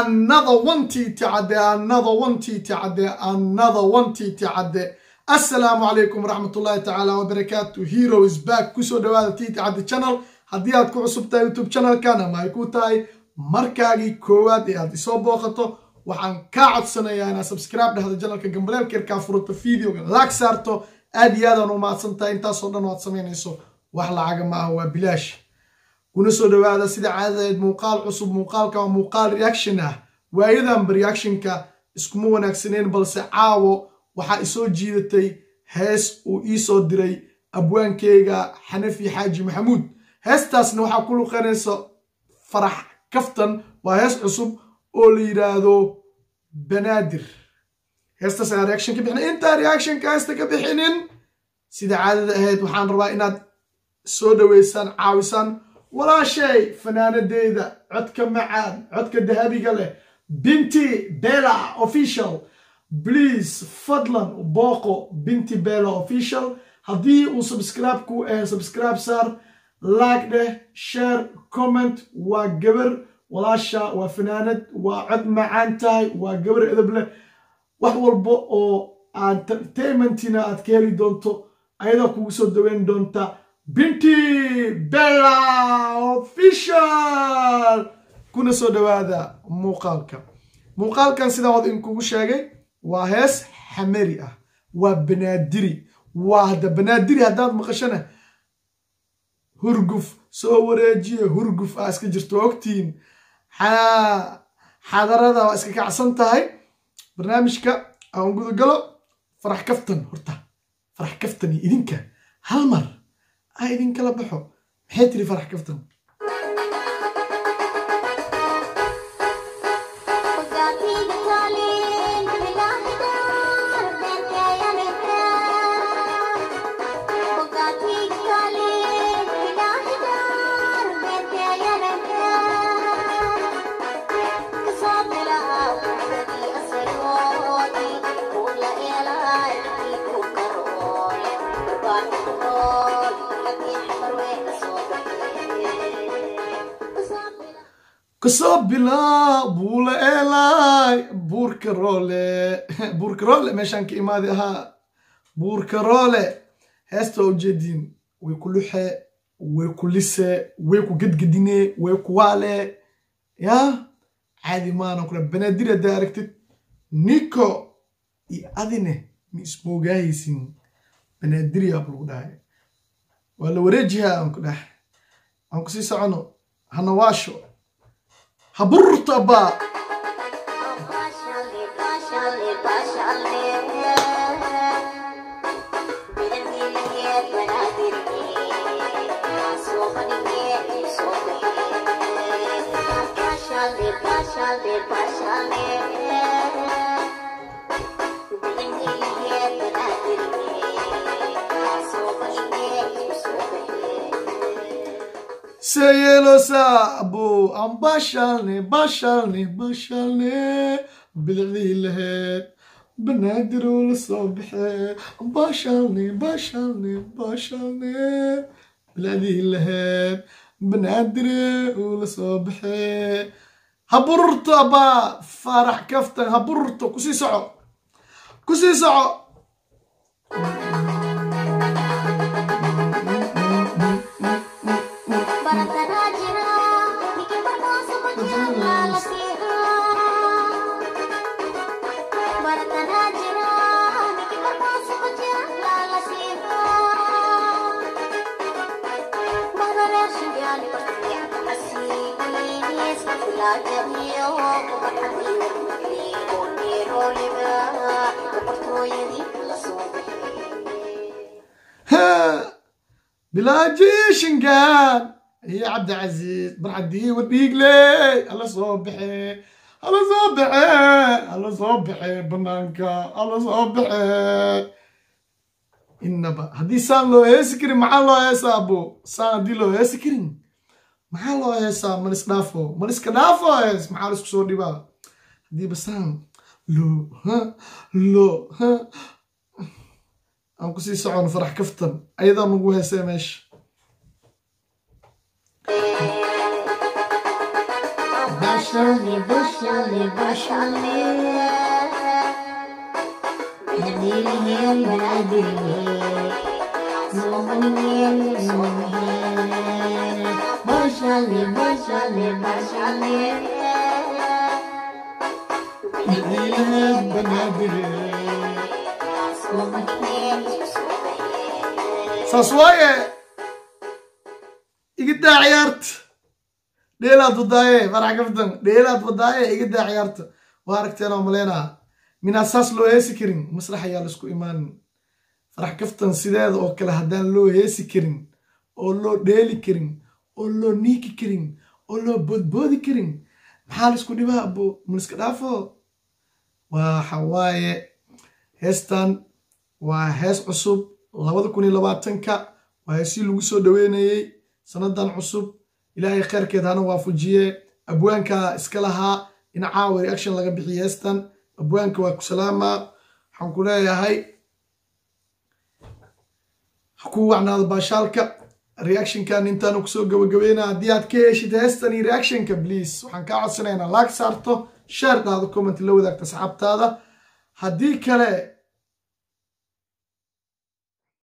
another one tt cadde another one tt cadde another one tt cadde assalaamu calaykum waraxmatullaahi tacaala wabarakaatu hero is back kusoo dhawaada tt cadde channel haddii aad ku cusub tahay youtube channelkan ama ay ku tahay markaagii koowaad ee aad isoo booqato waxaan kaa codsanayaa inaad subscribe dhahdo janalka gambaleelkeerkaa furato videoga laag saarto aad iyo aadaan u mahadsan tahay intaasoo dhan waad samaynayso wax lacaga ma ah waa bilaash kuna soo dhawaada sida caadadeed muuqaal cusub muuqaalka waa muuqaal reaction ah waayadanba reactionka iskuma wanaagsaneyn balse caawo waxaa isoo jiidatay hees uu iisoo diray abwaankeyga xanafi xaaji maxamuud heestaasna waxaa ku luqanaysa farax kaftan waa hees cusub oo la yidhaahdo banaadir heestaas ayaan reaction ka bixin intaa reactionka heesta ka bixinin sida caadada ahayd waxaan rabaa inaad soo dhaweysaan caawisaan walaashay fanaanadeyda codka macaan codka dahabiga leh binti bela official please fadlan booqo binti bela official haddii uu subscribe ku ahay subscribe saar like dheh share comment waa gabar walaasha waa fanaanad waa cod macaan tahay waa gabar edab leh wax walba oo entertainmentina aad ka heli doonto ayadaa kugu soo daweyn doonta binti bella official kuna soo dhawaada muuqaalka muuqaalkan sidaan wad inkugu sheegay waa hees xamari ah waa banaadiri waa hadda banaadiri haddaad maqashana hurguf soo wareejiye hurguf ah iska jirto ogtiin xadarada waa iska kacsan tahay barnaamijka aan gudagalo farax kaftan horta farax kaftan iyo idinka hal mar a idinkala baxo maxay tiri farax kaftan kasoo bilaa buula eelay buurka roole buurka roole meeshaan ka imaadi ahaa buurka roole heesta waa ujeediin way ku luxe way ku lise way ku gedgedine way ku waale yaa caadi maana kula banaadir haddaa aragtid niko iyo adine ma ismoogahaysin banaadiriyaa lagu dhahay waa la wareejihaa aan ku dhahay aan ku sii socono hana waasho haburta ba seyeelosa abo aan baashalne baashalne baashalne bidicdii laheed banaadiroo la soo baxee baashalne baashalne baashalne bidicdii laheed banaadire uu la soo baxee habururto abaa faarax kaftan habururto kusii soco kusii soco bilaajishingaan iyo cabdicasiis barxadii wadhiigley alla soo baxe alla soo baxe alla soo baxe banaanka alla soo baxe inaba haddii saan loo heesi karin maxaa loo heesaa abo saan haddii loo heesi karin maxaa loo heesaa malis dhaafo maliska dhaafo hees maxaa laisku soo dhibaa haddiiba saan loo loo aan kusii socono farax kaftan ayadaa nagu heesee meesha بشرلي بشرلي بشرلي هديلي بناديلي مغني بشرلي بشرلي بشرلي saas waaye iga daa ciyaarta dheelaad wadaaye farax kaftan dheelaad wadaaye iga daa ciyaarta waa aragteen oo maleynaa minaa saas loo heesi karin masrax ayaa laisku imaanin farax kaftan sideeda oo kale haddaan loo heesi karin oo loo dheeli karin oo loo niiki karin oo loo boodboodi karin maxaa laisku dhibaa abo maliska dhaafo waxa waaye heestan waa hees cusub labada kun iyo labaatanka waa heesii lagu soo dhaweynayey sanadan cusub ilaahay kheyrkeed hana waafujiye abwaanka iska lahaa in caawa reaction laga bixiye heestan abwaanka waa ku salaamaa waxaan ku leeyahay ku wacnaado baashaalka reactionkan intaanu kusoo gabagabeynaa haddii aad ka heshid heestan iyo reactionka please waxaan kaa codsanaynaa laag saarto sheer dhaado comment la wadaagta asxaabtaada haddii kale